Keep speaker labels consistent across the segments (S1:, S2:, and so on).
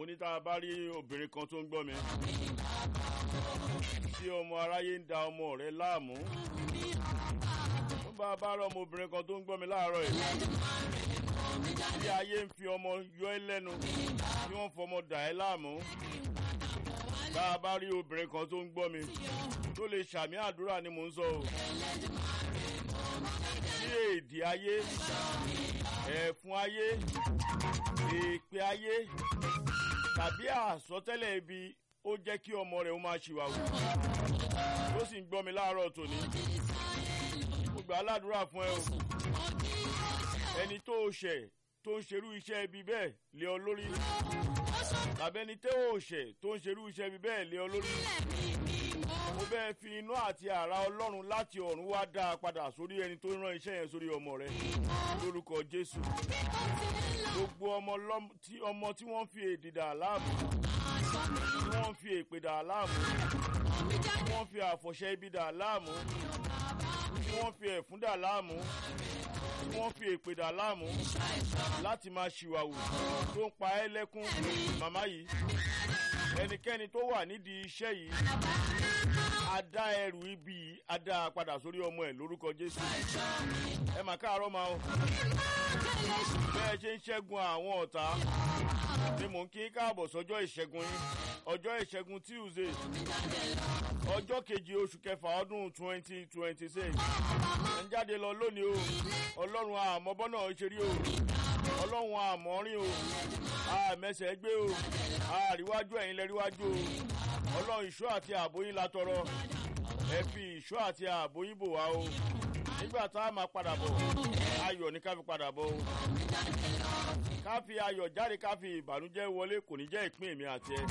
S1: ní tá a bá rí obìnrin kan tó ń gbọ́ mi tí ọmọ aráyé ń da ọmọ rẹ̀ láàmú ó bá a bá rí ọmọbìnrin kan tó ń gbọ́ mi láàárọ̀ yìí tí ayé ń fi ọmọ yọ ẹ́ lẹ́nu tí wọ́n fọmọ dà ẹ́ láàmú bá a bá rí obìnrin kan tó ń gbọ́ mi tó lè ṣàmì àdúrà ni mò ń sọ o tí èdè ayé ẹ̀fún ayé èèpẹ̀ ayé tàbí àsọtẹ́lẹ̀ ibi ó jẹ́ kí ọmọ rẹ̀ ó máa ṣìwàwù ó sì ń gbọ́ mi láàárọ̀ tòní mo gbà á ládùúrà fún ẹ o ẹni tó o ṣẹ̀ tó ń ṣerú iṣẹ́ ibi bẹ́ẹ̀ lé ọ lórí tàbí ẹni tó o ṣẹ̀ tó ń ṣerú iṣẹ́ ibi bẹ́ẹ̀ lé ọ lórí mo bẹ́ẹ̀ fi inú àti àrà ọlọ́run láti ọ̀run wá dá a padà sórí ẹni tó rán iṣẹ́ yẹn sórí ọmọ rẹ lórúkọ jésù gbogbo ọmọ tí ọmọ tí wọ́n fi èdè dà láàmú tí wọ́n fi èpè dà láàmú tí wọ́n fi àfọ̀ṣẹ ibi dà láàmú tí wọ́n fi ẹ̀fún dà láàmú tí wọ́n fi èpè dà láàmú láti máa ṣìwàwù tó ń pa ẹ́ lẹ́kún màmá yìí ẹnikẹ́ni tó wà nídìí iṣẹ́ yìí a dá ẹrù ibi yìí a dá a padà sórí ọmọ ẹ̀ lórúkọ jésù ẹ mà káàárọ̀ máa o bẹ́ẹ̀ ṣe ń ṣẹ́gun àwọn ọ̀tá ni mò ń kí káàbọ̀ sọ́jọ́ ìṣẹ́gun yín ọjọ́ ìṣẹ́gun tuesday ọjọ́ kejì oṣù kẹfà ọdún twenty twenty six ẹ̀ ń jáde lọ lónìí o ọlọ́run àmọ́ bọ́nà ṣe rí o ọlọ́run àmọ́ rìn o àmẹ́sẹ̀ gbé o àríwájú ẹ̀yin lẹ́ríwájú o ọlọ́run ìṣọ́ àti ààbò yín la tọrọ ẹ fi ìṣọ́ àti ààbò yín bò wá o nígbà tá a máa padà bọ̀ ayọ̀ ní ká fi padà bọ̀ o ká fi ayọ̀ jáde ká fi ìbànújẹ́ wọlé kò ní jẹ́ ìpín èmi àti ẹ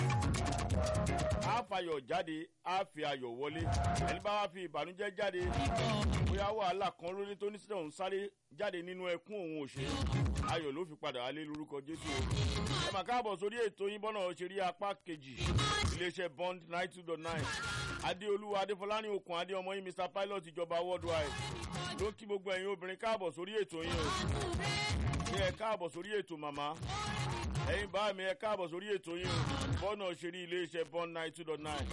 S1: á fayọ̀ jáde á fi ayọ̀ wọlé ẹni bá wá fi ìbànújẹ́ jáde bóyá wàhálà kan lórí tó ní sílẹ̀ òun sáré jáde nínú ẹkún òun òṣè ayọ̀ ló fi padà wálé lórúkọ jésù o ẹ mà káàbọ̀ sórí ètò yín bọ́nà ṣe rí apá kejì iléeṣẹ́ bond nine two dot nine adéolúwa adéfọláni okùn adé ọmọ yín mr pilot ìjọba worldwide ló ń kí gbogbo ẹ̀yin obìnrin káàbọ̀ sórí ètò yín o ṣé ẹ káàbọ̀ sórí ètò màmá ẹ̀yin bá mi ẹ káàbọ̀ sórí ètò yín o bọ́nà ṣe rí iléeṣẹ́ bond nine two dot nine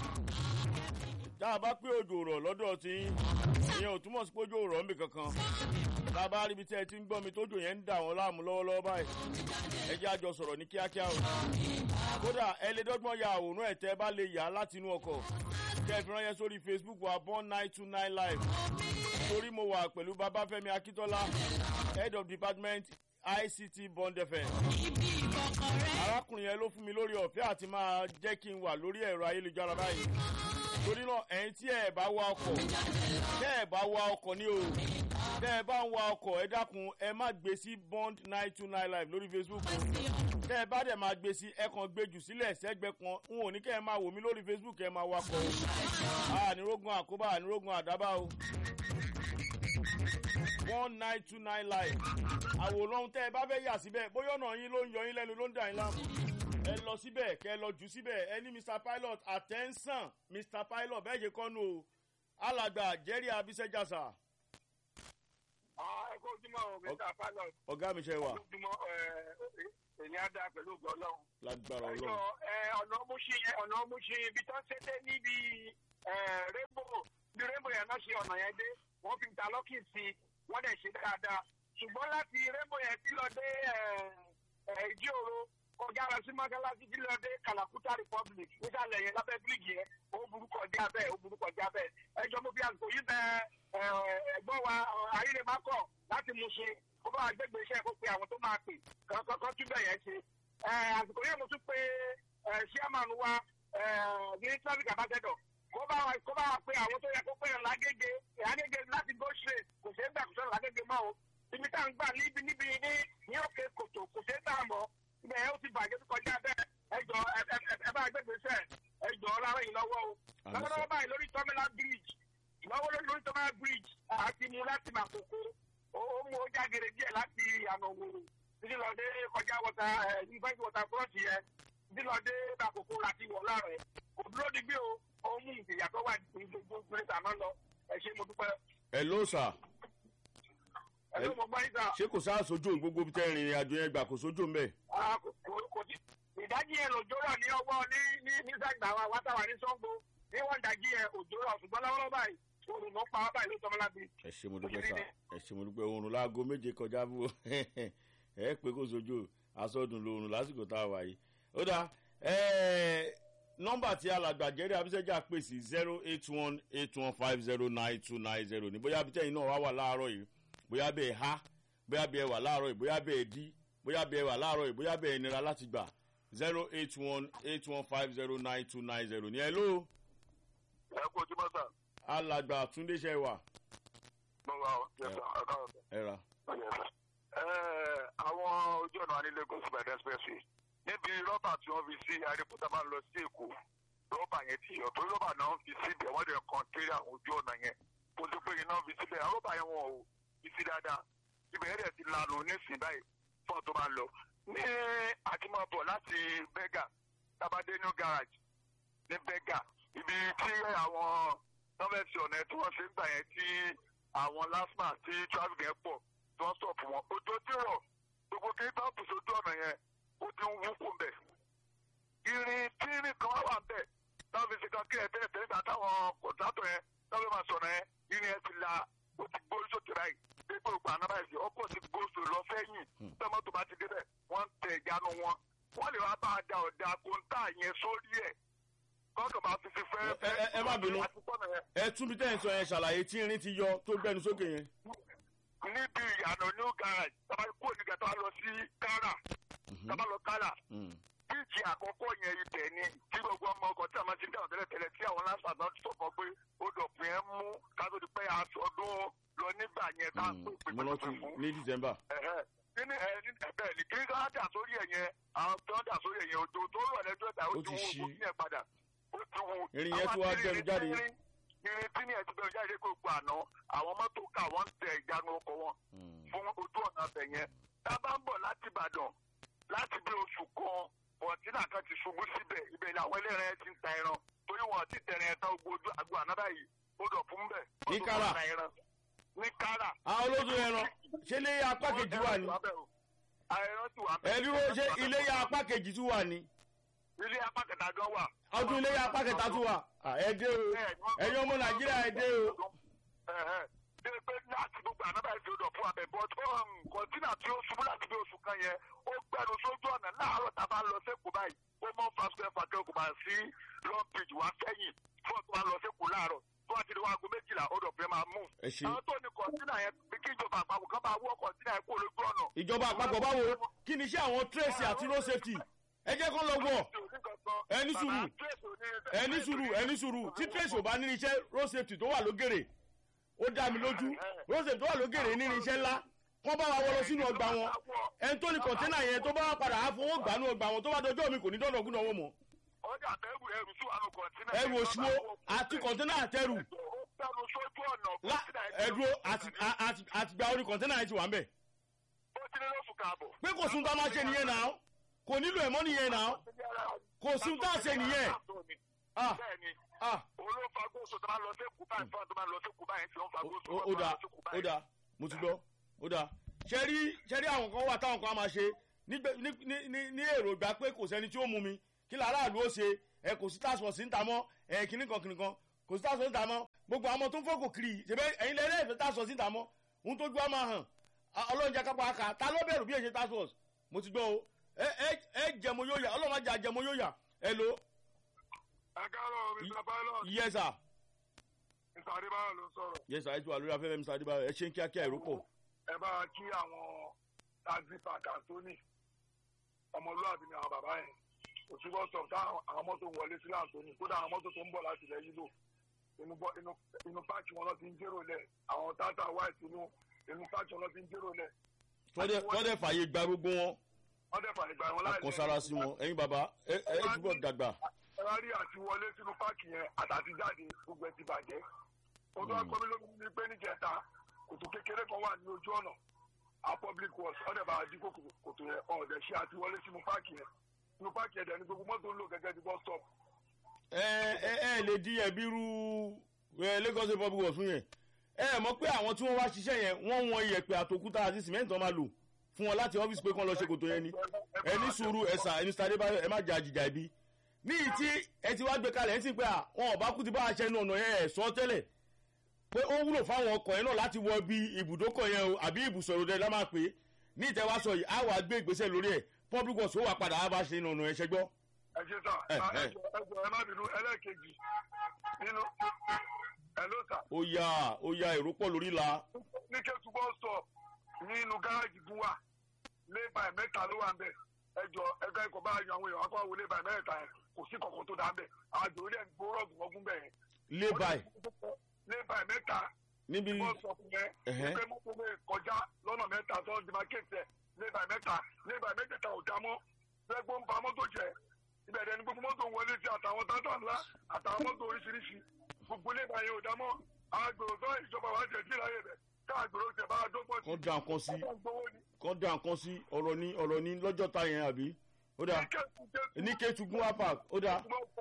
S1: tá a bá pé òjò rọ̀ lọ́dọ̀ tí ìyẹn ò túmọ̀ sí pé òjò rọ̀ níbi kankan tá a bá ríbi tí ẹ ti ń gbọ́ mi tójò yẹn ń dà wọ́n láàmú lọ́wọ́lọ́wọ́ báyìí ẹ jẹ́ àjọ sọ̀rọ̀ ní kíákíá o kódà ẹ lè dọ́gbọ́n ya àwòrán ẹ̀ tẹ́ ẹ bá lè yà á láti inú ọkọ̀ kẹ́ ẹ fi ránṣẹ́ sórí facebook wa born nine two nine live torí mo wà pẹ̀lú babafẹ́mi akíntola head of department ict bond fm arákùnrin yẹn ló fún mi lórí ọ̀fẹ́ àti máa jẹ́ kí n wà lórí ẹ̀rọ ayélujára báyìí torí náà ẹ̀yin tí ẹ̀ bá wa ọkọ̀ tẹ́ ẹ̀ bá wa ọkọ̀ ní o tẹ́ ẹ bá ń wa ọkọ̀ ẹ dákun ẹ má gbé sí bond nine two nine live lórí facebook o tẹ́ ẹ bá dẹ̀ máa gbé sí ẹ kàn gbé jù sílẹ̀ sẹ́gbẹ́ kan n ò ní kẹ́ ẹ máa wò mí lórí facebook ẹ máa wakọ̀ o ànírógun àkóbá ànírógun àdábà o one nine two nine live àwòrán tẹ́ ẹ bá fẹ́ yà síbẹ̀ bóyá ọ̀nà yín ló ń yọ yín lẹ́nu ló ń dà yín láàmú ẹ lọ síbẹ̀ kẹ́ ẹ lọ jù síbẹ̀ ẹ ní mr pilot attention mr pilot bẹ́ẹ̀ ṣe kọ́nu o alàgbà jerry abisẹ́jàsà.
S2: ẹ kó ojúmọ́ o mr pilot.
S1: ọ̀gá mi ṣe wà.
S2: ojúmọ́ èmi á dáa pẹ̀lú ògbọ́n náà.
S1: lágbára
S2: ẹjọ
S1: ọlọ́run.
S2: ọ̀nà múṣí ọ̀nà múṣí ibi tó ń ṣe dé níbi rainbow bí rainbow yẹn náà ṣe ọ̀nà yẹn dé wọ́n fi ta lọ́kì sí i wọ́n dẹ̀ ṣe dáadáa ṣùgbọ́n láti rainbow yẹn tí lọ dé ìdí òro kọjá lọ sí mọ́sálásí tí lọ dé kalakuta republic nísàlẹ̀ yẹn lábẹ́ bíríìjì yẹn ó burú kọjá bẹ́ẹ̀ ó burú kọjá bẹ́ẹ̀ ẹjọ́ mo fi àsìkò yìí bẹ ẹ̀gbọ́n wa ayélujáfọ́ láti mú ṣe kó bá wa gbégbé iṣẹ́ kó pe àwọn tó máa pè kọ́kọ́ tún bẹ̀ yẹn ṣe àsìkò yẹn mo tún pe chairman wa ní traffic ambassador kó bá wa kó bá wa pe àwọn tó yẹ kó pè yàn lágége lágége láti go straight kò ṣeé gbà kó sọ̀rọ̀ lágége mọ́ o ibi tá à ń gbà níbi níbi ní ní òkè kòtò kò ṣeé gbà mọ́ ibẹ̀ yẹn ó ti bàjẹ́ tó kọjá bẹ́ẹ̀ ẹjọ́ ẹ bá gbẹ̀gbẹ̀ sẹ́ ẹjọ́ lára yìí lọ́wọ́ o lọ́wọ́lọ́wọ́ báyìí lórí tọ́mẹ́lá bridge lọ́wọ́ lórí tọ́mẹ́lá bridge àti mu láti màkòkò ó mú ó jágere díẹ̀ láti àná òwòrò títí lọ dé kọjá wọta yunifásitì wọta búrọ́ọ̀ṣì yẹn títí lọ dé màkòkò láti wọ̀ láàrẹ̀ kò dúró digbí o ó mú ìyà tó wà ní gbogbo gbèsè àná lọ ẹ ṣe mo dúpẹ́.
S1: ẹ ló sà
S2: ẹ ló mo gbọ́ yín sà.
S1: ṣé kò sáà sójú òun gbogbo tẹ́ ìrìn àjò yẹn gbà kò sójú òun bẹ́ẹ̀.
S2: kò sí ìdájí yẹn lòjó rọ̀ ní ọwọ́ ní ní ní sàgbà wa wátàwà ní sọ́ngbó ní wọ́n dájí yẹn òjò rọ̀ ṣùgbọ́n lọ́wọ́ báyìí oòrùn ló pa wá báyìí ló tọ́ mọ́lábí.
S1: ẹ ṣe mo dúpẹ́ sá ẹ ṣe mo dúpẹ́ oorun láago méje kọjá bó ẹ pé kó sojú asọdùn lóorun lásìkò tá a wà yìí ó dáa ẹ nọmba tí alàgbà jẹ́rìí abisẹ́jà pè sí zero eight one eight one five zero nine two nine zero ní bóyá abitẹ́yìn náà wá wà láàárọ̀ yìí bóyá bẹ́ẹ̀ ha bóyá bẹ́ẹ̀ wà láàárọ̀ yìí bóyá bẹ́ẹ̀ dí bóyá bẹ́ẹ̀ wà láàárọ̀ yìí bóyá bẹ́ẹ̀ nira láti gbà zero eight one eight one five zero nine two nine zero ní ẹ ló
S2: ẹ kú ojúmọ́ sà
S1: alàgbà túndé ṣe wà
S2: mo wà ó yẹ sà ọ̀dọ́ ọ̀dọ́.
S1: ẹ ra
S2: àwọn ojú ọ̀nà wa ní lagos ìbàdàn expressway níbi rọ́bà tí wọ́n fi sí arípútà máa ń lọ sí èkó rọ́bà yẹn ti yọ torí rọ́bà náà ń fi síbẹ̀ wọ́n dẹ̀ kàn kéré àwọn ojú ọ̀nà yẹn kó tó pé iná fi síbẹ̀ àwọn rọ́bà yẹn wọn ò fi sí dáadáa ibẹ̀ yẹn dẹ̀ ti lanu nísìnyí báyìí fún ọ̀tún máa ń lọ ní àtìmọ̀bọ̀ láti bẹ́gà tábàdé new garage ní bẹ́gà ibi tí àwọn nọ́fẹ̀sì ọ̀nà tí wọ́n ṣe ń gbà yẹn tí àwọn lasma tí traffic yẹn pọ̀ tí wọ́n stop wọn ojú tí rọ̀ gbogbo kí tọ́pù sójú ọ̀nà yẹn ó ti ń wúkú mbẹ̀. irin tíírín kan wà mbẹ̀ táwọn fi ṣe kan kí ẹ tẹ́lẹ̀ tẹ́lẹ̀ gbà táwọn kọ̀ǹtátọ̀ yẹn táwọn fi máa sọ̀nà yẹn irin yẹn ti la ó ti gbórí sókè báyìí gbégbé ògbà náà báyìí sí ọkọ̀ ti gbóso lọ sẹ́yìn tọ́mọ́tò bá ti débẹ̀ wọ́n ń tẹ ìjánu wọn wọ́n lè wá bá a da ọ̀dà kóńtà yẹn sórí ẹ̀ kọ́kọ́ bá fi fi fẹ́
S1: ẹ ẹ ẹ má bínú ẹ tún bí tẹ́yìn sọ yẹn ṣàlàyé tí irin ti yọ tó gbẹnu sókè yẹn.
S2: níbi ìyànà new garage tábà kó nígbà tó bá lọ sí kára tábà lọ kára bíìtì àkọ́kọ́ yẹn ibẹ̀ ni tí gbogbo ọmọ ọkọ̀ tí a máa ti dáhùn tẹ́lẹ̀ tẹ́lẹ̀ tí àwọn lásán náà sọ fún ọ pé ó dọ̀pin ẹ̀ mú kátó di pé aṣọdún lọ nígbà yẹn tá a pè pé
S1: mo rántí ní december.
S2: kíni ẹ ní ẹbẹ ní kí ká dà sórí ẹ yẹn àwọn tó ń dà sórí ẹ yẹn òjò tó rọ̀ lẹ́jọ́ ìta ó
S1: Ó
S2: ti
S1: ti
S2: wú
S1: ṣí.
S2: ogun yẹn padà ó ti wú.
S1: Irin yẹn tó wá
S2: Àwọn
S1: gbẹnu jáde.
S2: irin irin tí ní ẹ ti gbẹnu jáde kó gbà ná àwọn mọ́tò ká wọ́n ń tẹ ìjánu ọkọ̀ wọn fún ojú ọ̀nà abẹ yẹn tá a bá ń bọ̀ láti ìbàdàn láti bí oṣù kan bọ̀tínà kan ti ṣubú síbẹ̀ ibẹ̀ ni àwọn ẹlẹ́rìn ti ń ta ẹran torí wọn ti tẹ̀rẹ̀ ẹ̀ tán gbogbo ojú àgbo ànábà yìí ó dọ̀ fún bẹ̀.
S1: Ní
S2: Wọ́n tún
S1: Kárà?
S2: máa ta ẹran. ní kára.
S1: àwọn olóṣù ẹran ṣé ilé ya apá kejì wà ní.
S2: ẹran ti wà bẹ́ẹ̀.
S1: ẹ dúró ṣé ilé ya apá kejì tún wà ní.
S2: ilé apá kẹta gan wà.
S1: ọdún ilé ya apá kẹta tún wà. À, ẹ dé o ẹ̀yin ọmọ nàìjíríà ẹ dé o.
S2: ṣé pé láti gbogbo ànábà ìfi odò fún abẹ bọ́t kọ́ńtínà tí ó ṣubú láti bí oṣù kan yẹn ó gbẹnu sójú ọ̀nà láàárọ̀ tá a bá lọ sẹ́kù báyìí ó mọ fásitì ẹ̀fà kẹ́ kò bá sí long bridge wá sẹ́yìn fún ọ̀tún wa lọ sẹ́kù láàárọ̀ tó wá ti di wáago méjìlá odò fẹ́ máa mú.
S1: ẹ ṣe
S2: àwọn tó ní kọ́ńtínà yẹn bí kí ìjọba àpapọ̀ kan bá wọ́ kọ́ńtínà yẹn kó lójú ọ̀nà.
S1: ìjọba àpapọ̀ báwo kí ni iṣẹ́ àwọn tracy àti road safety ẹ jẹ́ kó lọ wọ̀ ẹni sùúrù ẹni sùúrù ẹni sùúrù tí tracy ò bá ní iṣẹ́ road safety tó wà lógèrè ó dá mi lójú road safety tó wà lógèrè ní iṣẹ́ ńlá kọ́ bá wa wọ lọ sínú ọgbà wọn ẹni tó ní kọ̀ńténà yẹn tó bá wà padà á fowó gbà ní ọgbà wọn tó bá dọjọ́ mi kò ní dọ́dọ̀ gúnà wọn mọ́
S2: ọjà bẹ́ẹ̀rù ẹrù sí wàánu kọ̀ǹtínà.
S1: ẹrù òṣùwò àti kọ̀ńténà àtẹrù
S2: ó gbẹnu sójú ọ̀nà
S1: lá-
S2: kọ̀ǹtínà yẹn.
S1: ẹdúró àti- à- àti- àtìgbà orí kọ̀ńténà yẹn ti wà ń bẹ̀
S2: ó ti ní lóṣù káàbọ̀.
S1: pé kò sun tá a máa ṣe nìyẹn náà kò nílò ẹ̀mọ́ nìyẹn náà kò sun tá a ṣe nìyẹn ah
S2: bẹ́ẹ̀ni
S1: ah
S2: olófagóso tó máa lọ sí kúbá ìfọ́n tó máa lọ sí kúbá yẹn tí ó ń fagóso.
S1: ó ó dáa ó dáa mo ti gbọ́ ó dáa ṣe rí ṣe rí àwọn kan wà táwọn kan á máa ṣe nígbẹ- ní ní- ní ní èrògbà pé kò sẹ́ni tí ó mú mi kí làráàlú ó ṣe ẹ kò sí task force ń ta mọ́ ẹ kìnnì kan kìnnì kan kò sí task force ń ta mọ́ gbogbo àwọn ọmọ tó ń fọ́kò kiri ṣẹbẹ́ ẹ̀yin lẹ́rẹ́ ìfẹ́ task force ń ta mọ́ ohun tó ju á máa hàn Á- ọlọ́run jẹ́ kápá aka ta ló bẹ̀rù bí èṣe task force mo ti gbọ́ o ẹ ẹ ẹ jẹmo yóò yà ọlọ́run má jà jẹmo yóò yà ẹ lo
S2: ẹ káàárọ̀ mr pilot
S1: yes sir
S2: mr adébáyọ̀ ló ń sọ̀rọ̀
S1: yes sir ẹ ti wà lórí afẹ́fẹ́ mr adébáyọ̀ ẹ ṣe ń kíákíá èrò pọ̀
S2: ẹ bá wa kí àwọn taxi park anthony ọmọlúwàbí ni àwọn bàbá yẹn òṣùbọ̀ sọ̀ tá àwọn mọ́tò ń wọlé sílẹ̀ anthony kódà àwọn mọ́tò tó ń bọ̀ láti ilẹ̀ yílò inú bọ́- inú inú páàkì wọn lọ ti ń jérò lẹ̀ àwọn tata white inú inú páàkì wọn lọ ti ń jérò lẹ̀
S1: tọ́dẹ̀ tọ́dẹ̀ fàyè gba gbogbo wọn
S2: wọ́n dẹ̀ fàyè gbà wọn láì
S1: kọ sára sí wọn ẹyin bàbá ẹ ẹ túbọ̀ dàgbà
S2: ẹ̀rárí àti wọlé sínú páàkì yẹn àtàtì jáde gbogbo ẹ̀ ti bàjẹ́. mo tó wá gbọ́ mi lómi ní pé níjẹta kòtò kékeré kan wà ní ojú ọ̀nà a public works ọ̀dẹ̀ bá dí kòkò kòtò yẹn ọ̀dẹ̀ ṣe àti wọlé sínú páàkì yẹn sínú páàkì yẹn dẹ̀ ní gbogbo mọ́tò ń lò gẹ́gẹ́ bí bus stop.
S1: ẹ ẹ ẹ lè di ẹbí ru ẹ lagos state public works fún yẹn ẹ mọ̀ pé àwọn tí wọ́n wá ṣiṣẹ́ yẹn wọ́n wọn iyẹ̀pẹ̀ àtòkúta àti sìmẹ́ǹtì wọn máa lò fún wọn láti ọ́fíìsì pé kán lọ ṣe kòtò yẹn ni ẹ ní sùúrù ẹ̀sà ẹni sáré bá ẹ má jà jìjà ibi ní ìtí ẹ ti wá gbé kalẹ̀ ẹ sì pé à wọn ò bá kú ti bá aṣẹ inú ọ̀nà yẹn ẹ̀ sọ tẹ́lẹ̀ pé ó wúlò fáwọn ọkọ̀ yẹn náà láti wọ bí ibùdókọ̀ yẹn o àbí ibùsọ̀rọ̀ dẹ̀ lámà pé ní ìtẹ́wásọ yìí á wà gbé ìgbésẹ̀ lórí ẹ̀ public works ó wà padà á bá ṣe inú ọ̀nà yẹn ṣẹgbọ́.
S2: ẹ ṣe sà
S1: Eh, eh.
S2: ẹjọ ẹjọ ẹ má bínú ẹlẹ́ẹ̀kejì nínú ẹ ló sà
S1: ó yá ó yá èrò pọ̀ lórí la
S2: ní kẹ́tù bọ́ sọ nínú gáràjì fún wa lébà mẹ́ta ló wà ń bẹ̀ ẹjọ ẹgbẹ́ ikọ̀ bá yan àwọn èèyàn akọ́ wo lébà mẹ́ta yẹn kò sí kọ̀ọ̀kan tó dá ń bẹ̀ àwọn àjò orí ẹ̀ ń gbó rọ̀gùn ọgún bẹ̀ yẹn.
S1: lé báyìí
S2: lébà mẹ́ta
S1: níbi
S2: bọ́ sọ fún yẹn
S1: Ẹ̀hẹ́.
S2: pé mọ́tò lè kọjá lọ́nà mẹ́ta tó ń demarcate ẹ̀ lébà mẹ́ta lébà mẹ́tẹ̀ẹ̀ta ò dá mọ́ lẹ́gbọ́n ń ba mọ́tò jẹ́ ibẹ̀ dẹ̀ ni gbogbo mọ́tò ń wọlé sí àtàwọn tátà ńlá àtàwọn mọ́tò oríṣiríṣi gbogbo lébà yẹn ò dá mọ́ àgbèrò tó ìjọba wa jẹ̀ sí ìráyè rẹ̀ káàgbèrò tẹ̀ bá a dọ́gbọ́n sí
S1: kan dá nǹkan sí
S2: ọgbọ́n gbowó ni.
S1: kan dá nǹkan sí ọ̀rọ̀ ní ọ̀rọ̀ ní lọ́jọ́ ta yẹn àbí ó dà ní kéétu gúnwá park ó dà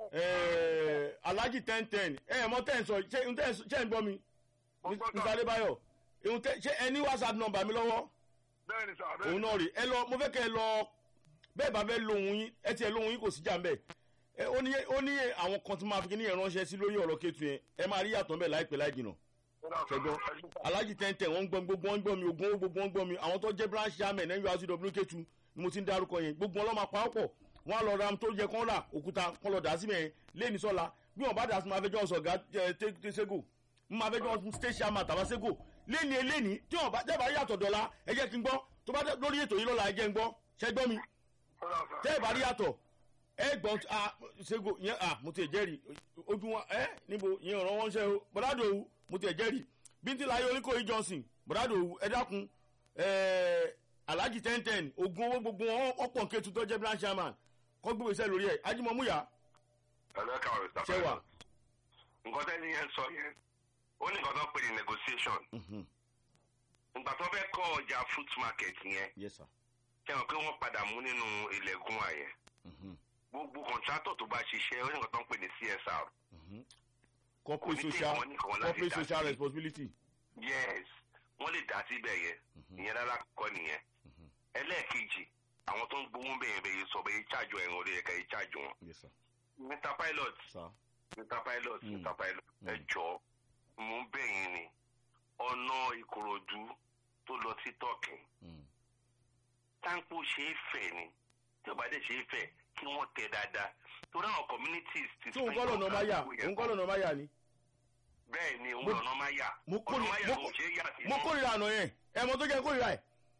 S1: ẹ̀ẹ́ alhaji ten ten ẹ̀ ẹ̀ mọ ten sọ ṣé ń tẹ́ ṣé ń gbọ́ mi
S2: Mo gbọ́ sà.
S1: mr adébáyọ̀ ìhun tẹ́ ṣé ẹ ní whatsapp number mi lọ́wọ́
S2: bẹ́ẹ̀ ni sà bẹ́ẹ̀
S1: òun náà rè ẹ lọ mo fẹ́ kẹ́ ẹ lọ bẹ́ẹ̀ bá fẹ́ lóhun yín ẹ tiẹ̀ lóhun yín kò sí jà ń bẹ̀ ẹ ó ní ó ní àwọn kan tí máa fi kíní yẹn ránṣẹ́ sí lórí ọ̀rọ̀ kéétu yẹn ẹ máa rí yàtọ̀ ń bẹ̀ láìpẹ́ láì jìnà ṣẹgbọ́n alhaji ten ten wọ́n ń gbọ́ mi gbogbo wọn ń gbọ́ mi ogun owó gbogbo wọn ń gbọ́ mi àwọn tó jẹ́ branch chairman nurcw kétu ni mo ti ń darúkọ yẹn gbogbo wọn lọ́ máa pa ọ́ pọ̀ wọn á lọ ra tó yẹ kán rà òkúta kán lọ dà sí mẹ́rin lẹ́ni sọ́la bí wọn bá dà sí máa fẹjọ́ sọ̀gá tẹ́sẹ́gò ń máa fẹjọ́ state chairman tàbásẹ́gò lẹ́ni eléni tí wọn bá jẹ́bàá yàtọ̀ dọ́là ẹ jẹ́ kí n gbọ́ tó bá dé lórí ètò yìí lọ́la ẹ jẹ́ n gbọ́ ṣẹ́gbọ́n mi tẹ́ ẹ bá rí yàtọ̀ ẹ gbọ́n a ṣègò yẹn a mo ti jẹ́rìí ojú wọn ẹ níbo yẹn ọ̀rọ̀ wọn ṣe o bọ́dádò òwú mo ti jẹ́rìí bíntín láyé oníkòyí johnson bọ́dádò òwú ẹ dákun ẹ alhaji ten ten ogun owó gbogbo wọn ọ̀pọ̀ nketu tó jẹ́ branch chairman kọ́ gbogbo iṣẹ́ lórí ẹ̀ ajímọ̀múyà
S3: ẹlẹ́ka ọ̀rẹ́ sábà
S1: ṣẹ́wà
S3: nǹkan tẹ́ni yẹn sọ yẹn ó ní nǹkan tó ń pè ní negotiation ìgbà tó fẹ́ kọ́ ọjà fruit market yẹn
S1: yes sir
S3: ṣe hàn pé wọ́n padà mú nínú ilẹ̀kùn àyẹ̀ gbogbo contractor tó bá ṣiṣẹ́ ó ní nǹkan tó ń pè ní csr
S1: corporate
S3: Committee
S1: social
S3: wọn ní kan láti
S1: corporate
S3: dá
S1: social
S3: sí.
S1: responsibility
S3: yes wọ́n lè dá síbẹ̀ yẹn ìyẹn rárá kọ́ nìyẹn ẹlẹ́ẹ̀kejì àwọn tó ń gbowó bẹ̀yẹn bẹ̀yẹ sọ bẹ̀yẹ charge ẹ̀rùn orí ẹ̀ka yìí charge wọn
S1: yes sir
S3: mr pilot
S1: sir
S3: mr pilot
S1: Mm.
S3: mr pilot ẹ
S1: Mm.
S3: jọ mò ń bẹ̀yìn ni ọ̀nà ìkòròdú tó lọ sí tọ́kì
S1: Mm.
S3: táǹpù ṣe é fẹ̀ ni tí ò bá dẹ̀ ṣe é fẹ̀ kí wọ́n tẹ̀ dáadáa torí àwọn communities ti
S1: tí òun kọ́ lọ́nà máa yà òun kọ́ lọ́nà máa yà ni
S3: bẹ́ẹ̀ ni òun
S1: Mo-
S3: lọ́nà máa yà
S1: mo
S3: ọ̀nà
S1: kórè-
S3: máa yà
S1: mo
S3: ló
S1: kó-
S3: ṣe é yà sí
S1: mo
S3: mọ́.
S1: kórìíra àná yẹn ẹ̀mọ́ tó jẹ́ kórìíra ẹ̀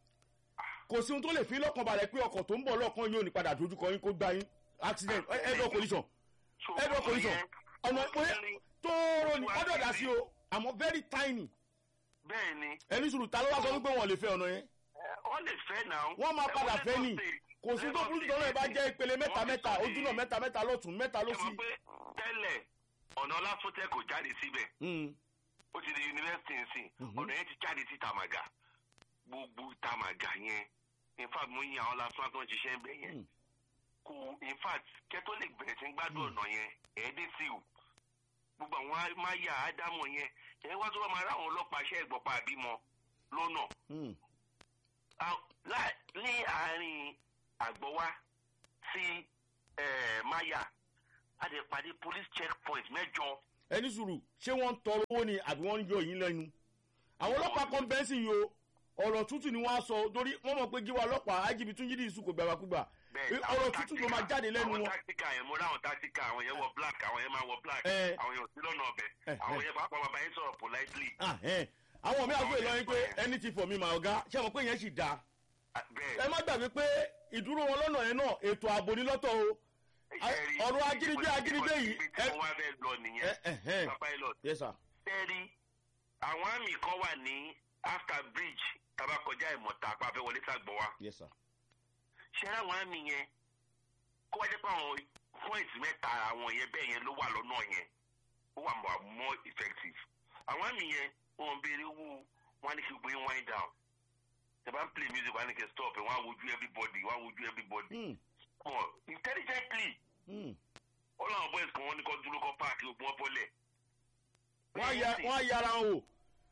S1: kò sí ohun tó lè fi lọ́kàn balẹ̀ pé ọkọ̀ tó ń bọ̀ lọ́kàn yóò ní padà dojúkọ yín kó gbá yín accident ẹ̀dọ̀ collision
S3: So,
S1: ẹ̀dọ̀ collision
S3: yẹn-
S1: ọ̀nà ìpínlẹ̀ tóóró ni ọ̀dọ̀ dà sí o àmọ́ very tiny
S3: bẹ́ẹ̀ ni
S1: ẹni sùúrù ta ló wá sọ wípé wọn lè fẹ́ ọ̀nà yẹn
S3: ẹ, wọ́n lè fẹ́ náà.
S1: wọ́n máa
S3: Ẹ,
S1: padà
S3: wọ́n
S1: fẹ́
S3: lè
S1: nì
S3: sọ pé-
S1: kò sí tó
S3: Lagos
S1: burú
S3: State
S1: tọ́lọ́ ẹ̀ bá jẹ́ ìpele mẹ́ta
S3: wọ́n ti
S1: mẹ́ta
S3: sọ
S1: ojúnà
S3: ní-
S1: mẹ́ta mẹ́ta lọ́tún mẹ́ta
S3: ẹ
S1: lọ́sí
S3: mọ̀ pé tẹ́lẹ̀ ọ̀nà ọláfọ́tẹ́ kò jáde síbẹ̀
S1: Mm,
S3: ó ti di yunifásitì nsìn
S1: Mhm.
S3: ọ̀nà yẹn ti jáde sí tamaga gbogbo tamaga yẹn in fact mo yin àwọn lásán tó ń ṣiṣẹ́ ń bẹ̀ yẹn
S1: Mm.
S3: kò in fact kẹ́tọ́ lè bẹ̀rẹ̀ sí ń gbádùn ọ̀nà yẹn ẹ̀ẹ́dẹ́ sí o gbogbo àwọn máyà ádámọ̀ yẹn ẹ̀ wá tó bá máa ráwọn ọlọ́pàá ṣẹ́ ìgbọ̀pá àbímọ lọ́nà
S1: mm,
S3: Ah, lá- ní àárín àgbọ̀wá sí eh, máyà a lè pàdé police checkpoint mẹ́jọ
S1: ẹni sùúrù ṣé wọ́n ń tọrọ owó ni àbí wọ́n ń yọ yín lẹ́nu àwọn ọlọ́pàá kan bẹ́ẹ̀ sì yìí o ọ̀rọ̀ tútù ni wọ́n á sọ torí wọ́n mọ̀ pé gíwá ọlọ́pàá igb tún yídì ìsúkò gbàgbàkúgbà
S3: bẹ́ẹ̀
S1: ọ̀rọ̀ tútù ló máa jáde lẹ́nu
S3: àwọn
S1: wọn
S3: táktíkà yẹn mo ráwọn táktíkà àwọn yẹn wọ black àwọn yẹn máa wọ black
S1: Eh.
S3: àwọn yẹn ò sí lọ́nà ọbẹ̀
S1: Eh,
S3: àwọn
S1: eh.
S3: yẹn pàápàá máa bá yín sọ̀rọ̀ politely
S1: Ah, eh. àwọn mi àgbẹ̀ lọ́yìn pé ẹni ti fọ̀ mi mà ọ̀gá ṣé àwọn pé yẹn sì dáa
S3: Ah, bẹ́ẹ̀
S1: ẹ má gbàgbé pé ìdúró wọn lọ́nà yẹn náà ètò ààbò ní lọ́tọ̀ o
S3: Ṣẹ́rí,
S1: ọ̀rọ̀ ajínigbé ajínigbé yìí
S3: ibi tí
S1: ẹ-
S3: wọ́n wá fẹ́ lọ nìyẹn
S1: ẹ ẹ ẹ
S3: Mr. pilot
S1: yes sir
S3: sẹ́rí àwọn àmì kan wà ní after bridge tàbá kọjá ìmọ̀ta apá fẹ́ wọlé sàgbọ̀ wa
S1: yes sir
S3: ṣẹ́rí àwọn àmì yẹn kó wá jẹ́ pé àwọn point mẹ́ta àwọn yẹn bẹ́ẹ̀ yẹn ló wà lọ́nà yẹn ó wà more more effective àwọn àmì yẹn wọn béèrè owó wọn ní kí gbé wind down tẹ bá ń play music wọn ní kí stop ẹ wọn á wojú everybody wọn á wojú everybody
S1: Hmm,
S3: wọn intelligently
S1: hmm.
S3: ó láwọn boys kan wọn ní kó dúró kó park gbogbo wọn bọ́lẹ̀.
S1: wọ́n á ya- wọ́n á yára wọn o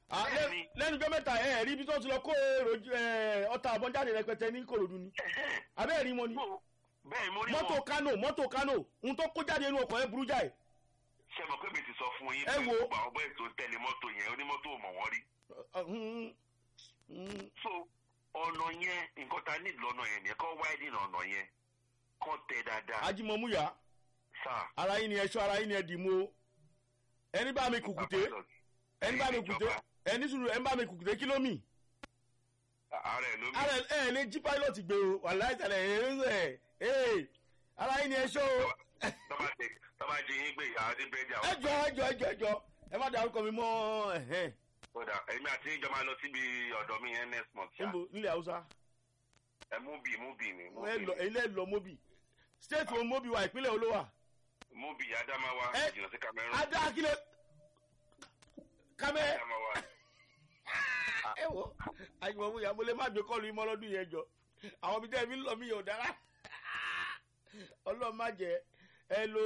S1: Ah, lẹ́-
S3: Bẹ́ẹ̀ni.
S1: lẹ́nu ọjọ́ mẹ́ta ẹ̀ ẹ̀ rí ibi tó ti lọ kó èrò ẹ̀, ọta àbọ̀n jáde rẹpẹtẹ ní korodu ni abẹ́ẹ̀ rí wọn ni
S3: bẹ́ẹ̀ mo rí
S1: mọ́tò
S3: wọn
S1: kano mọ́tò kano ohun tó kó jáde inú ọkọ̀ ẹ̀ burú jáì
S3: ṣe mọ̀ pé mi ti sọ fún yín
S1: Ẹ
S3: pé
S1: wo.
S3: gbogbo àwọn bẹ́ẹ̀ tó ń tẹ̀lé mọ́tò yẹn onímọ́tò ò mọ̀ wọ́n rí
S1: Ah, mm, mm,
S3: so ọ̀nà yẹn nǹkan ta ní lọ́nà yẹn nìyẹn kọ́ wáìdì ọ̀nà yẹn kọ́ tẹ dáadáa
S1: ajimomuya
S3: sáà
S1: ara yín ni ẹ̀ṣọ́ ara yín ni ẹ̀ dì mú o ẹni bá mi kùkùté ẹni bá mi kùkùté ẹni sùúrù ẹni bá mi kùkùté kílómì
S3: ara ẹ̀ ló mi
S1: ara ẹ̀ ẹ̀ lè jí pilot gbé o wàhálà ìtàlẹ̀ ẹ̀ ẹ̀ ẹ̀ ara yín ni ẹ̀ṣọ́ o
S3: tọ́ba jẹ tọ́ba jẹ yín gbé ìyá adé bẹ́ẹ̀dì àwọn
S1: ẹjọ́ ẹjọ́ ẹjọ́ ẹjọ́ ẹ má dárúkọ mi mọ́ ẹ̀hẹ́n
S3: kódà èmi àti ìjọ máa lọ síbi ọ̀dọ̀ mi yẹn next month ṣá
S1: níbo nílẹ̀ haúsá
S3: ẹ mú bì mú bì ní mú
S1: ẹ
S3: bì
S1: lọ
S3: ní
S1: ilé lọ mobi state wo mobi wa ìpínlẹ̀ olówà
S3: mú bì adamawa
S1: Ẹ-
S3: jìnnà sí cameroon
S1: adá kílẹ̀ kámẹ́
S3: adamawa
S1: ẹ wo àjùmọ̀ mu yà mo lè má gbé kọ́ọ̀lù yín mọ́ lọ́dún yẹn jọ àwọn ibi tẹ́ ẹ fi ń lọ mí yóò dára ọlọ́run má jẹ́ ẹ lo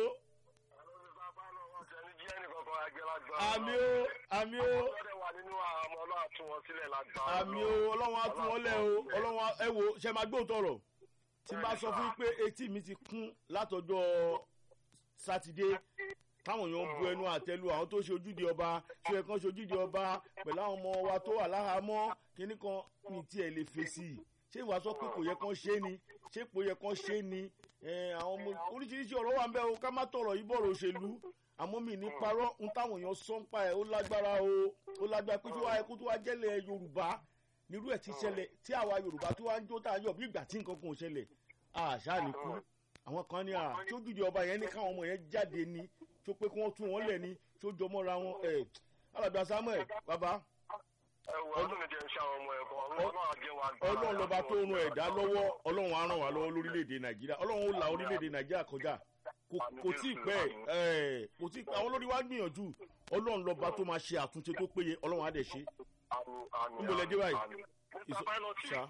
S1: àmì o àmì o àmì o ọlọ́run á tún wọn lẹ̀ o ọlọ́run á ẹ wo ṣe máa gbóhùn tọrọ tí n bá sọ fún yín pé etí mi ti kún látọjọ́ sátidé táwọn èèyàn ń bu ẹnu àtẹlu àwọn tó ṣe ojúde ọba ṣe kan ṣe ojúde ọba pẹ̀lú àwọn ọmọ wa tó wà láhàámọ́ kínní kan ní tiẹ̀ lè fèsì ṣé ìwà sọ pé kò yẹ kán ṣe ni ṣé kò yẹ kán ṣe ni ẹ, àwọn ọmọ oríṣiríṣi ọ̀rọ̀ wà ń bẹ́ o ká má tọrọ yìí bọ̀rọ̀ òṣèlú àmọ́ mi ní parọ́ ń táwọn èèyàn sọ ń pa ẹ̀ ó lágbára o ó lágbára pé tí wàá ẹkú tó wá jẹ́lẹ̀ yorùbá nírú ẹ̀ ti ṣẹlẹ̀ tí àwa yorùbá tó wá ń jó tá a yọ̀ bí ìgbà tí nǹkan kan ò ṣẹlẹ̀ àṣà ní kú àwọn kan ní à tí ó dùdì ọba yẹn ní káwọn ọmọ yẹn jáde ní tó pé kí wọ́n tún wọn lẹ̀ ní tó jọmọ́ra wọn ẹ̀ alàgbà samuel bàbá ọlọ́run lọ́ba tó ń ran ẹ̀dá lọ́wọ́ ọlọ́run á ràn wá lọ́wọ́ lórílẹ̀‐èdè nàìjíríà ọlọ́run ó la orílẹ̀‐èdè nàìjíríà kọjá kò kò tí ì pẹ́ ẹ̀ kò tí ì pẹ́ àwọn olórí wa gbìyànjú ọlọ́run lọ́ba tó máa ṣe àtúnṣe tó péye ọlọ́run á dẹ̀ ṣe Níbo lẹ dé báyìí? Ìsọ- ṣá.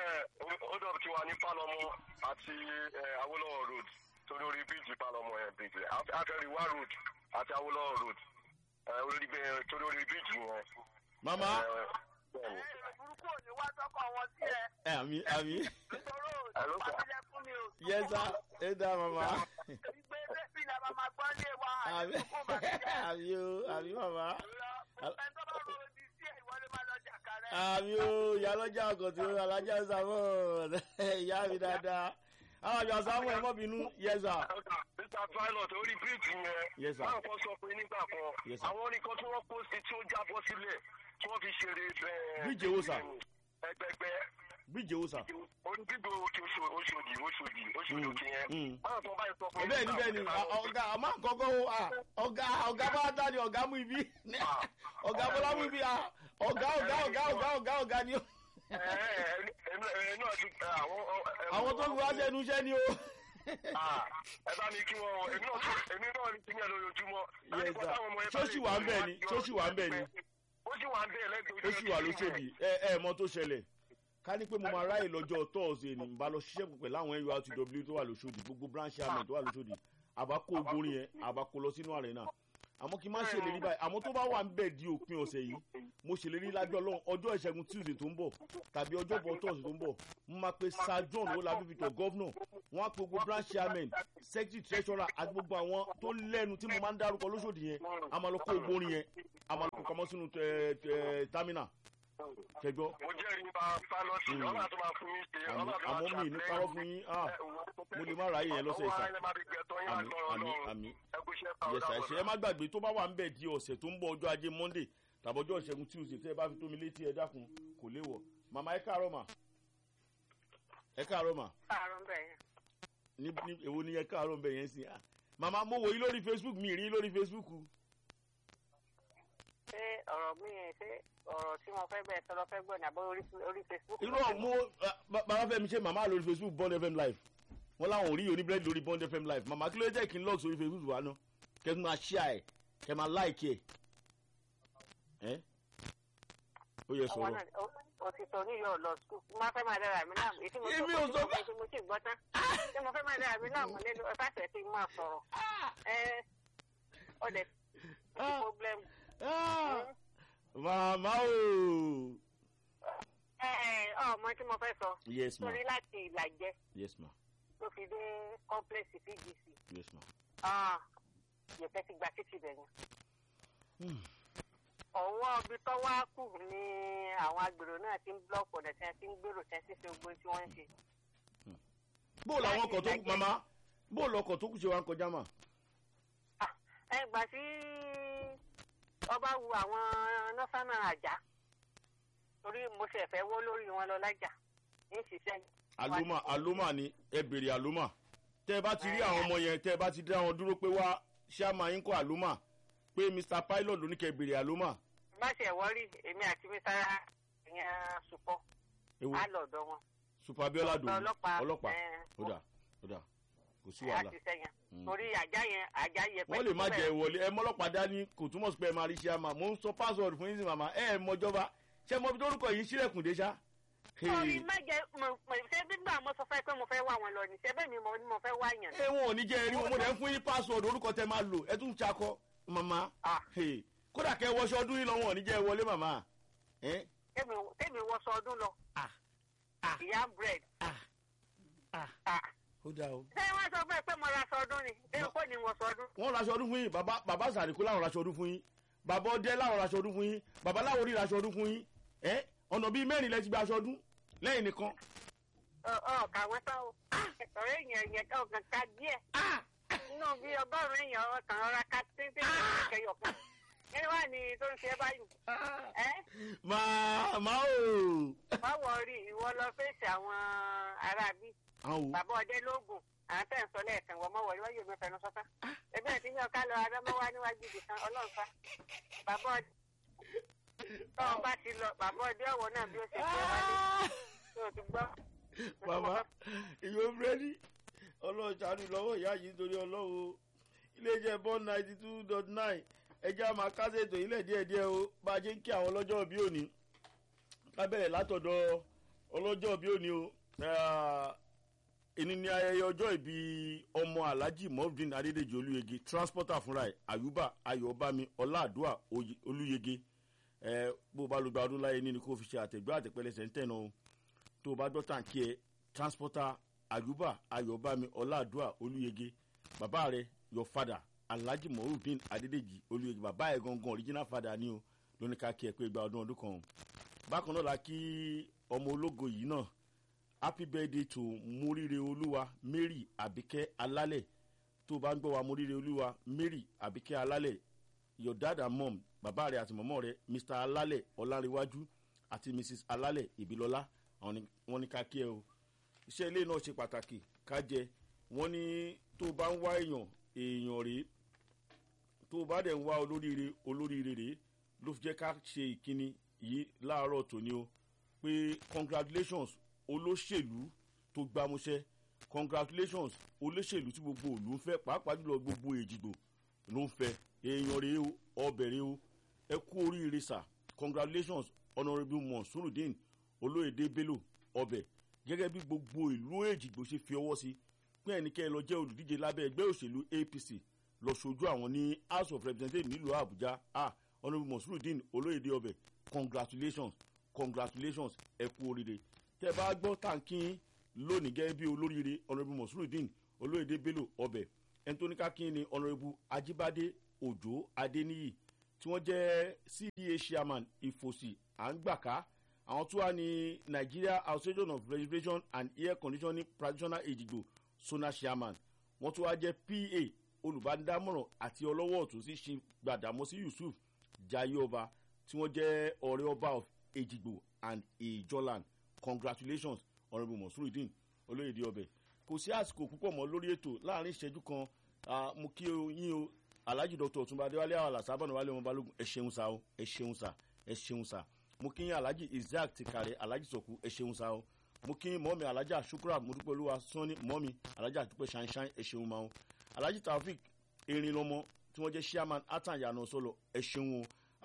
S4: ọdọ tí wà ní palọmọ àti eh, awolowo road torí orí bíríjì palọmọ yẹn bíríjì afẹriwa road àti awolowo road eh, orí bẹ- torí orí bíríjì yẹn.
S1: mama
S4: eh, bẹ́ẹ̀ni.
S2: burúkú ò ní wá sọ́kọ̀ wọn sí ẹ
S1: ẹ àmì àmì
S2: nítorí
S4: Hello, sir.
S2: òṣìṣẹ́ fún mi ò sí.
S1: yẹsà ẹ dá mama
S2: ìgbé bẹ́ẹ̀bí la máa máa gbọ́ lé wa
S1: àmì
S2: àdínkù bàjẹ́.
S1: àmì o àmì mama
S2: ẹni tó bá rò ó di sí ẹ̀ ìwọ ló máa lọ jàkà rẹ̀.
S1: àmì o ìyálọ́jà ọkọ̀ tí ó alájà samuel ìyá mi dáadáa àwọn àjọ samuel mọ́ bínú yẹsà
S4: mr pilot orí bíríjì
S1: Yes,
S4: yẹn
S1: sir.
S4: báwọn kan sọ pé nígbà kan
S1: Yes, sir.
S4: àwọn oníkan tí wọ́n kó sí tí ó jábọ́ sílẹ̀ tí wọ́n fi ṣeré ẹ,
S1: Bíríjì èwo, sir?
S4: ẹgbẹgbẹ
S1: bíjì owó sà
S4: orí gbígbó òkè Oṣò- Oṣòdì Oṣòdì Oṣòdì
S1: Mm,
S4: òkè yẹn
S1: mm.
S4: báwọn kan báyìí sọ pé
S1: bẹ́ẹ̀ ni bẹ́ẹ̀ ni à- ọ̀gá àmọ́ àkọ́kọ́ o à, ọ̀gá ọ̀gá bá dá ni ọ̀gá mú ibi ọ̀gá bọ́lá mú ibi à, ọ̀gá ọ̀gá ọ̀gá ọ̀gá ọ̀gá ọ̀gá ni ó
S4: ẹ ẹ ẹ ẹ náà ti ẹ, àwọn ẹ,
S1: àwọn tó ń wá sẹ́nu iṣẹ́ ni ó.
S4: Ah, ẹ bá mi kí wọn èmi náà tún- èmi náà ní kíní ẹ lójoojúmọ́.
S1: Yes, sir. Ṣó sì wà ń bẹ̀ ni? Ṣó sì wà ń bẹ̀ ni?
S4: ó sì wà ń bẹ̀ lẹ́gbẹ̀ẹ́
S1: ó sì wà lóṣòdì ẹ ẹ mọ tó ṣẹlẹ̀ ká ní pé mo máa ráyè lọ́jọ́ tọ́ọ̀sì ní bá lọ ṣiṣẹ́ pẹ̀lú àwọn nurtw tó wà lóṣòdì gbogbo branch chairman tó wà lóṣòdì àbá kó ogorin yẹn àbá kó lọ sínú arena àmọ́ kí n má ṣèlérí báyìí àmọ́ tó bá wà ń bẹ̀ di òpin ọ̀sẹ̀ yìí mo ṣèlérí lájọ́ ọlọ́run ọjọ́ ìṣẹ́gun tuesday tó ń bọ̀ tàbí ọjọ́ bọ̀ tọ́ọ̀sì tó ń bọ̀ mo máa pe sir john olabi victor governor wọ́n á pe gbogbo branch chairman secretary treasurer àti gbogbo àwọn tó lẹ́nu tí mo máa ń dárúkọ lóṣòdì yẹn a máa lọ kó ogorin yẹn a máa lọ kó pamọ́ sínú tẹ- tẹ- terminal kẹjọ
S4: mo jẹ́rìí nípa pálọ́tì
S1: Mm.
S4: ọlọ́run tó máa fún yín ṣe
S1: àmọ́
S4: ọlọ́run tó máa
S1: àmọ́ mi ní parọ́ fún yín ah mo lè má ráyè yẹn lọ́sẹ̀ ìsà àmì àmì àmì yẹsà ẹsẹ ẹ má gbàgbé tó bá wà ń bẹ̀ di ọ̀sẹ̀ tó ń bọ̀ ọjọ́ ajé monday tàbí ọjọ́ ìṣẹ́gun tuesday tẹ́ ẹ bá fi tó mi létí ẹ dákun kò léwọ̀ màmá ẹ káàárọ̀ mà ẹ káàárọ̀ mà
S2: àrùn bẹ́ẹ̀
S1: ní ní èwo ni ẹ káàárọ̀ ń bẹ̀ yẹn sí ah màmá mo wò yín lórí facebook mi rí yín lórí facebook
S5: ṣé ọ̀rọ̀ mi yẹn ṣé ọ̀rọ̀ tí mo fẹ́ bẹ̀rẹ̀ sọ́dọ̀ fẹ́ gbọ́ ní àbọ̀ orí orí facebook.
S1: irú ọ̀mú bàbá fẹ́mi ṣe màmá lórí facebook bond fm live wọ́n láwọn ò rí oníbẹ̀rẹ̀ lórí bond fm live màmá kí ló jẹ́ kí n lọ́ọ̀sì orí facebook wa ná kẹ́ ẹ máa share ẹ̀ kẹ́ ẹ máa like ẹ̀ ẹ́ ó yẹ
S5: ọwọ́
S1: sọ̀rọ̀
S5: náà ó- òtítọ́ ní yóò lọ skul má fẹ́ máa dára mi náà èyí tí mo
S1: Èmi
S5: tó
S1: ò sọ
S5: kọ́ tí mo sì gbọ́ tán tí mo fẹ́ máa dára mi náà mọ̀ nínú ẹ̀fàṣẹ̀ tí mo máa sọ̀rọ̀ ẹ ọ̀dẹ̀
S1: Ah.
S5: problem.
S1: Ah, màmá o.
S5: ẹ ẹ ọmọ tí mo fẹ́ sọ
S1: yes ma
S5: torí láti ìlàjẹ
S1: yes ma
S5: tó fi dé complex pgc
S1: yes ma.
S5: yẹ̀pẹ̀ ti gba títì bẹ̀ yẹn.
S1: Hmm.
S5: ọwọ́ ibi tó wá kù ni àwọn agbèrò náà ti ń blọọkì ọ̀dẹ̀ tí wọ́n ti ń gbèrò tí wọ́n ti ṣe gbogbo tí wọ́n ń ṣe.
S1: bóòlù àwọn ọkọ̀ tó kù
S5: Láti
S1: màmá bóòlù ọkọ̀ tó kù ṣe wá ń kọjá mà.
S5: Ah, ẹ gbà tí ọba wu àwọn nọ́sánà àjà torí mo ṣe fẹ́ wọ́ lórí wọn lọ lájà ní ṣiṣẹ́
S1: àlómà àlómà ni ẹ bèrè àlómà tẹ ẹ bá ti rí àwọn ọmọ yẹn tẹ ẹ bá ti dá wọn dúró pé wá ṣáàmà yín kọ àlómà pé mr pilot ló ní kẹ bèrè àlómà.
S5: bá ṣe wọ́rí èmi àti mi sára ìyẹn sùpọ̀
S1: ewu
S5: á lọ̀dọ̀ wọn.
S1: super abiola dòwú
S5: ọlọ́pàá
S1: ọlọ́pàá
S5: ẹ̀,
S1: ó dà ó dà kò sí
S5: á
S1: wàhálà.
S5: ti sẹ́yìn
S1: Mm.
S5: torí àjà yẹn àjà yẹ
S1: wọ́n lè má jẹ wọlé ẹ mọ́lọ́pàá dání kò túmọ̀ sí pé ẹ máa rí ṣáàmà mò ń sọ password fún yín sí màmá ẹ ẹ mọjọba ṣé mo fi dórúkọ yìí sílẹ̀kùn dé ṣá.
S5: torí má jẹ mọ̀ ṣé gbígbà mo sọ fẹ́ pé mo fẹ́ wá wọn lọ ní ṣé bẹ́ẹ̀ mi mo ní mo fẹ́ wá yàn.
S1: ẹ wọn ò ní jẹ́ ẹrí wọn mo dẹ̀ ń fún yín password orúkọ tẹ máa lò ẹ tún ṣakọ màmá
S5: Ah.
S1: Hey, kódà kẹ wọṣọ ọdún yìí lọ́wọ́ ò ní jẹ́ ẹ wọlé màmá. Eh?
S5: tèmi tèmi wọṣọ ọdún lọ
S1: Ah. Ah.
S5: ìyá bread.
S1: Ah. Ah.
S5: Ah.
S1: ó dáa o.
S5: ṣé wọ́n sọ fún ẹ pé mo ra aṣọ ọdún ni ṣé
S1: No.
S5: kò ní wọṣọ ọdún.
S1: wọ́n raṣọ ọdún fún yín bàbá bàbá sàríkú láwọn raṣọ ọdún fún yín bàbá ọdẹ láwọn raṣọ ọdún fún yín bàbá láwọn orí raṣọ ọdún fún yín ẹ ọ̀nà bíi mẹ́rin lẹ ti gba aṣọ ọdún lẹ́yìn nìkan.
S5: ọ ọ kàwọn tán o ọ̀rẹ́ èèyàn yẹn ọ̀gàn ká díẹ̀ nínú bí ọgọ́rùn-ún èèyàn ọkàn ọ̀rá ká tíntín kẹyọ̀ kan kí wàá ní tó ń ṣe báyìí ẹ
S1: màmá o.
S5: má wọrí ìwọ lọ fèsì àwọn aráabí
S1: àwọn wo
S5: bàbá ọdẹ lóògùn àwọn tẹ̀ ń sọ lẹ́ẹ̀kan wọ́n mọ̀ wọlé wọ́n yóò mi fẹnu sọ́tà ẹgbẹ́ ẹ̀ tí yàn ká lọ adámọ́wá níwájú ibì kan ọlọ́run fa bàbá ọdẹ tọ́wọ́n bá ti lọ bàbá ọdẹ ọ̀wọ́ náà bí ó ṣe fẹ́ wálé tó o ti gbọ́.
S1: màmá ìyó búrẹ́dì ọlọ́run ṣàánú lọ́wọ́ ìyá yìí nítorí ọlọ́run iléeṣẹ́ bond ninety two dot nine ẹjẹ́ a máa kásẹ̀ ètò ilẹ̀ díẹ̀díẹ̀ o bá a ṣe ń kí àwọn ọlọ́jọ́ bí òní ká bẹ̀rẹ̀ látọ̀dọ̀ ọlọ́jọ́ bí òní o èní ni ayẹyẹ ọjọ́ ìbí ọmọ alhaji mofdin adédèjì olúyege transporter fúnra ẹ̀ àyùbá ayọ̀bámi ọláàdúà Oyè- olúyege ẹ bó o bá lọ gba ọdún láyé ní ni kó o fi ṣe àtẹ̀gbẹ́ àtẹ̀pẹ́lẹsẹ̀ ń tẹ̀nà o tó o bá gbọ́ tàǹkì ẹ transporter àyùbá ayọ̀bámi ọláàdúà olúyege bàbá rẹ your father alhaji morudin adédèjì olúyege bàbá ẹ gangan original father ni o lóní ká kí ẹ pé gba ọdún ọdún kan o bákan náà la kí ọmọ ológo yìí náà happy birthday to moríire olúwa mary abike alálẹ̀ tó o bá ń gbọ́ wa moríire olúwa mary abike alálẹ̀ your dad and mom bàbá rẹ àti mọ̀mọ́ rẹ mr alálẹ̀ ọláréwájú àti mrs alálẹ̀ ìbílọ́lá àwọn ni wọ́n ní ká kí ẹ o iṣẹ́ ilé náà ṣe pàtàkì ká jẹ wọ́n ní tó o bá ń wá èèyàn èèyàn rèé tó o bá dẹ̀ ń wá olóríire olóríire rèé ló fi jẹ́ ká ṣe ìkíni yìí láàárọ̀ tòní o pé congratulations olóṣèlú tó gbámúṣẹ́ congratulations olóṣèlú tí gbogbo òlú ń fẹ́ pàápàá jùlọ gbogbo èjìgbò ló ń fẹ́ èèyàn rèé o ọbẹ̀ rèé o ẹ kú oríire sà congratulations honourable monsurudin olóyèdè bello ọbẹ̀ gẹ́gẹ́ bí gbogbo ìlú èjìgbò ṣe fi ọwọ́ sí pé ẹnikẹ́ni lọ jẹ́ olùdíje lábẹ́ ẹgbẹ́ òṣèlú apc lọ sojú àwọn ní house of representatives nílùú àbújá ah honourable monsurudin olóyèdè ọbẹ̀ congratulations congratulations ẹ kú oríire tẹ bá gbọ́ tàǹkì lónìí gẹ́gẹ́ bí olóríire honourable monsurudin olóyèdè bello ọbẹ̀ ẹni tó ní ká kí ni honourable ajibade òjò adéníyì tí wọ́n jẹ́ cda chairman ìfòsì à ń gbàká àwọn tó wà ní nigeria association of reservation and air conditioning practitioner ejigbo sona chairman wọ́n tó wá jẹ́ pa olùbádámọ̀ràn àti ọlọ́wọ́ ọ̀tún sí ṣe gbàdámọ́sí yusuf jayeọba tí wọ́n jẹ́ ọ̀rẹ́ ọba of ejigbo and ijoland congratulations honourable monsurudin olóyèdè ọbẹ̀ kò sí àsìkò púpọ̀ mọ́ lórí ètò láàrin ìṣẹ́jú kan ah, mo kí o yín o alhaji dr ọtúnba adéwálé àwàlà sábànú wálé ọmọ balógun ẹ ṣeun sa o ẹ ṣeun sa ẹ ṣeun sa mo kí yín alhaji isaac tìkàrẹ alhaji sọkù ẹ ṣeun sa o mo kí yín mọ́mi alhaja shukra mọ́dúpẹ́lúwa sanni mọ́mi alhaja àdúpẹ́ ṣanṣan ẹ ṣeun ma o alhaji taofik erin lọmọ tí wọ́n jẹ́ chairman atan yanu sọlọ ẹ ṣeun o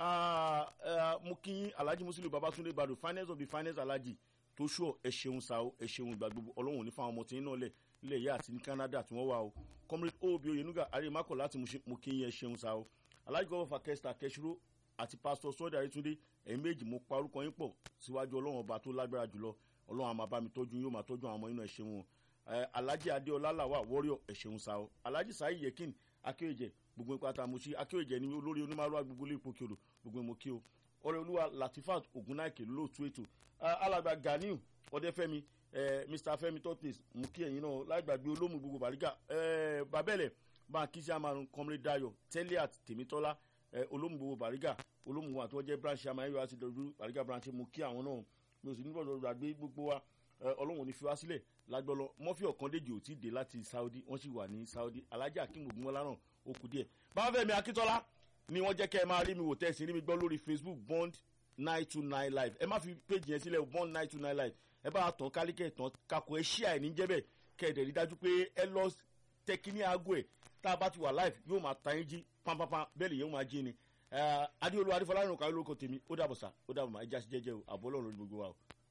S1: Ah, ah, mo kí yín alhaji muslim babatunde badu finance of the finance alhaji tó ṣọ ẹ ṣeun sa o ẹ ṣeun ìgbà gbogbo ọlọ́run ní fáwọn ọmọ tí ń náà lẹ̀ ilẹ̀ yìí àti ní canada tí wọ́n wà o comrade obi oyenuga aremakọ láti mo kí yín ẹ ṣeun sa o alhaji gọ́wọ́ fakẹ́sítà kẹsìrò àti pásítọ̀ sọ́dà ayétúndé ẹ̀yin méjì mo pa orúkọ yín pọ̀ síwájú ọlọ́run ọba tó lágbára jùlọ ọlọ́run àmà bá mi tọ́jú yóò máa tọ́jú àwọn ọmọ inú ẹ̀ ṣeun o ẹ alhaji adeola lawa warrior ẹ ṣeun sa o alhaji sahi yekin akéwèjẹ gbogbo ipa tá a mú sí akéwèjẹ ní olórí onímọ̀rọ̀ agbègbè ilé ìpòkèrò gbogbo ìmọ̀ kí o ọrẹ olúwa latifat ogunnaike lóòtú ètò alàgbà ganiu ọdẹfẹmi mr fẹmi tortis mú kí ẹyin náà lágbàgbé olómù gbogbo bàrígà babẹlẹ bá kí sí àmàrùn kọmrẹ dayo tẹlẹat tèmítọ́lá olómù gbogbo bàrígà olómù wa tó jẹ́ branch àmàyẹ̀wò àti dọ̀dú bàrígà branch mú kí àwọn náà mi ò sì níbọ̀ lọ́dọ̀ àgbé gbogbo wa ọlọ́run ò ní fi wá sílẹ̀ lágbọ́lọ́ mọ́fì ọ̀kandéjì ò tí ì dé láti saudi wọ́n sì wà ní saudi alhaji akim ogunmọ́lá náà ó kù díẹ̀ báfẹ́mi akíntọ́lá ni wọ́n jẹ́ kẹ́ ẹ máa rí mi wò tẹ́sí rí mi gbọ́ lórí facebook bond nine two nine live ẹ má fi péjì yẹn sílẹ̀ bond nine two nine live ẹ bá tán kálíkẹ́ tán kakọ ẹ ṣíà ẹ̀ ní jẹ́bẹ̀ kẹ́ ẹ̀ dẹ̀ rí dájú pé ẹ lọ tẹkíní aago ẹ̀ tá a bá ti wà live yóò máa ta yín jí pampampa bẹ́ẹ̀ lè yẹn máa jí ni adéolú adéfọlárìn òkàwé lórúkọ tèmi ó dàbọ̀ sá ó dàbọ̀ má ẹ jásí jẹ́jẹ́ o àbọ̀ ọlọ́run lórí gbogbo wa o.